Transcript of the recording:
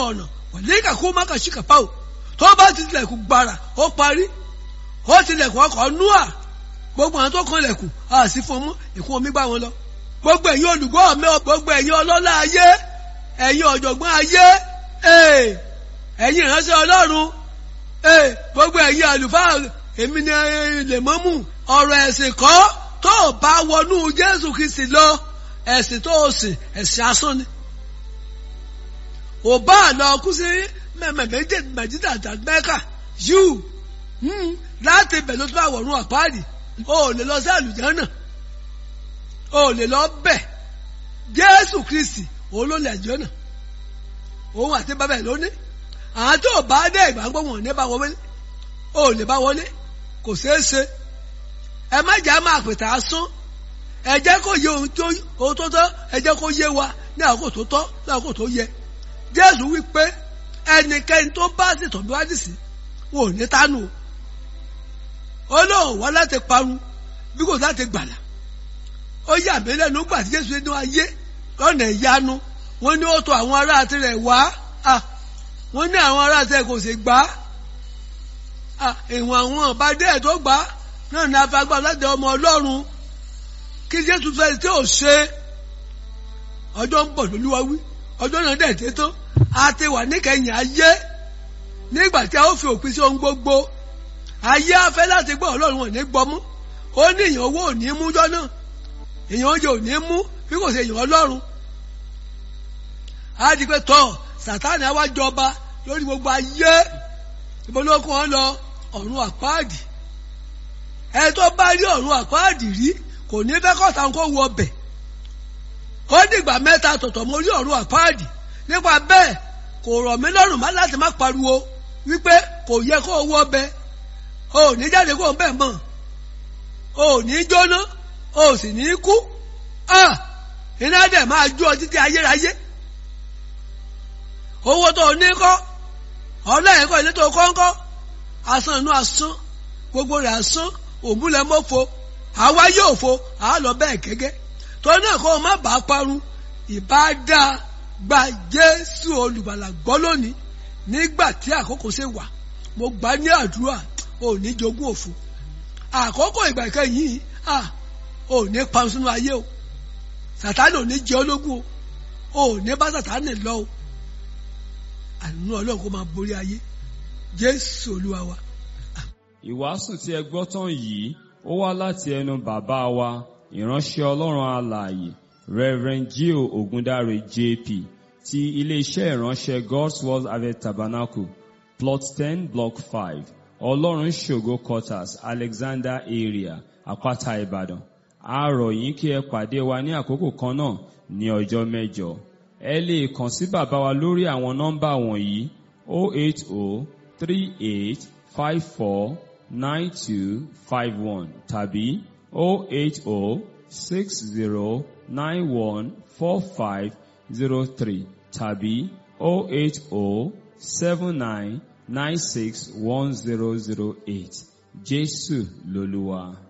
ọ̀nà wọ̀lẹ́kà kó má kà sí kàpá o tó bá ti tilẹ̀kùn gbàrà ó parí ó tilẹ̀kùn ọkọ̀ núà gbogbo àwọn tó kan lẹ̀kùn a sì fún ọmọ ìkún omi gbá wọn lọ gbogbo ẹ̀yin olùgbọ́ mi gbogbo ẹ̀yin ọlọ́lá ayé ẹ̀yin ọ̀jọ̀gbọ́n ayé ẹ̀yin ìránṣẹ́ ọlọ́run gbogbo ẹ̀yin àlùfáà èmi ni lèmọ́mù ọ̀rọ̀ ẹ̀sìn kọ́ tó o bá wọnú Jésù Kristi lọ ẹ̀sìn tó o sìn ẹ̀sìn asán ni ò bá lọ kú sí mẹ́mẹ́mẹ́jẹ mẹ́jìdá àtàgbẹ́kà yíù láti bẹ̀ ló tó bá wọ̀run àpáàdì o ò lè lọ sí àlùjànnà o ò lè lọ bẹ̀ Jésù Kristi òun ló lè jẹ́ náà òun àti bàbá ẹ̀ lóní àwọn tó bá dé ìgbàgbọ́ wọn ní bá wọlé o ò lè bá wọlé kò ṣeé ṣe ẹ má jẹ́ máa pètè asán ẹ jẹ́ kó yé ohun tó ohun tó tọ́ ẹ jẹ́ kó yé wa ní àkókò tó tọ́ ní àkókò tó yẹ Jésù wí pé ẹnikẹ́ni tó bá sì tọ́jú wádìí wọn ò ní tánú ó lóun wá láti parun bí kò láti gbàlà ó yà mí lẹ́nu gbà tí Jésù nínú ayé lọ́nà ìyanu wọ́n ní ó tọ̀ àwọn ará tirẹ̀ wá wọ́n ní àwọn ará tirẹ̀ kò sì gbà á ìwọ̀n àwọn ọ̀bádé tó gbà á náà ní afagbá láti ọmọ Ọlọ́run kí Jésù fẹ́ tí ò ṣe ọjọ́ ń bọ̀ lólúwa wí ọjọ́ náà dẹ̀ dé tán a ti wà níkẹyìn ayé nígbà tí a ó fi òpin sí ohun gbogbo ayé afẹ́ láti gbọ́ Ọlọ́run wọn ní gbọ́mú ó ní èèyàn owó ò ní mú jọ́ náà èèyàn oúnjẹ ò ní mú bí kò ṣe èèyàn Ọlọ́run á di pé tọ́ Sátánì á wá jọba lórí gbogbo ayé ìbólókùn wọn lọ ọ̀run àpáàdì ẹni tó bá rí ọ̀run àpáàdì rí kò ní fẹ́ kọ́ta kó wọ ọbẹ̀ ó dìgbà mẹ́ta tọ̀tọ̀ mo rí ọ̀run àpáàdì nípa bẹ́ẹ̀ kò rọ̀ mí lọ́rùn má láti má pariwo wípé kò yẹ kó wọ ọbẹ̀ o ò ní jáde kó o bẹ̀ mọ̀ o ò ní jóná o ò sì ní kú iná dẹ̀ máa jó ọ títí ayérayé owó tó o ní kọ́ ọlọ́yìn kọ́ ilé tó o kọ́ ń kọ́ asán inú asán gbogbo rẹ̀ asán òmùlẹ̀ mọ́fo àwa yóò fo àá lọ bẹ́ẹ̀ gẹ́gẹ́ tó náà kó o má bàa parun ìbáadá gba Jésù olùgbàlà gbọ́ lónìí nígbà tí àkókò ṣe wà mo gbà ní àdúrà ò ní jogún òfo àkókò ìgbà ìkẹyìn ò ní parun sínú ayé o Sàtánì ò ní jẹ ológun o ò ní bá Sàtánì lọ o àánú Ọlọ́run kó máa borí ayé Jésù Olúwa wa. Ìwàásù tí ẹ gbọ́ tán yìí ó wá láti ẹnu bàbá wa ìránṣẹ́ Ọlọ́run alààyè Reverend Gio Ogundare JP ti iléeṣẹ́ ìránṣẹ́ God's Word Harvest Tabernacle plot ten block five Ọlọ́run ṣògo quarters Alexander area Àpáta Ìbàdàn a rọ̀ yín kí ẹ pàdé wa ní àkókò kan náà ní ọjọ́ mẹ́jọ ẹ lè kàn sí bàbá wa lórí àwọn nọ́mbà wọ̀nyí 08038 54 9251 tàbí 08060914503 tàbí 08079961008 Jésù lolúwa.